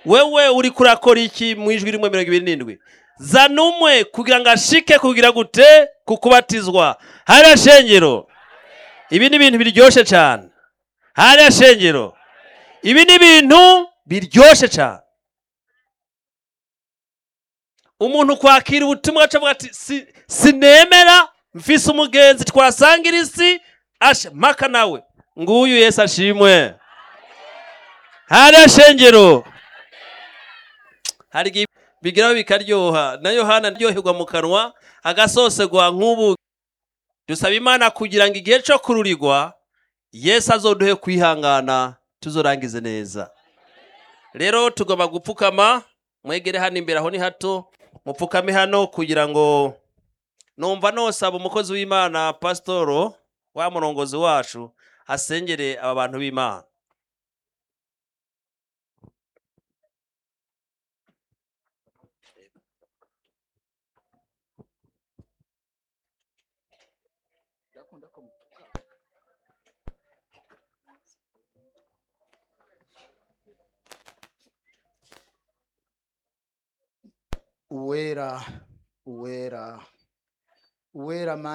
wewe uri kurakora iki mu ijwi rimwe mirongo ibiri n'indwi zana umwe kugira ngo ashike kugira gute ku kubatizwa hariya shengero ibi ni ibintu biryoshye cyane hariya shengero ibi ni ibintu biryoshye cyane umuntu kwakira ubutumwa acavuga ati "Si- sinemera mfise umugenzi twasangira isi asha maka nawe nguyu yesu ashimwe hariya shengero hari igihe bigeraho bikaryoha na yohana aryoherwa mu kanwa agasosegwa nk'ubu dusaba imana kugira ngo igihe cyo kururirwa yesu azoduhe kwihangana tuzorangize neza rero tugomba gupfukama mwegere hano imbere aho ni hato mupfukame hano kugira ngo numva nosaba umukozi w'imana pasitoro wa murongozi wacu asengere aba bantu b'imana uwera uwera uwera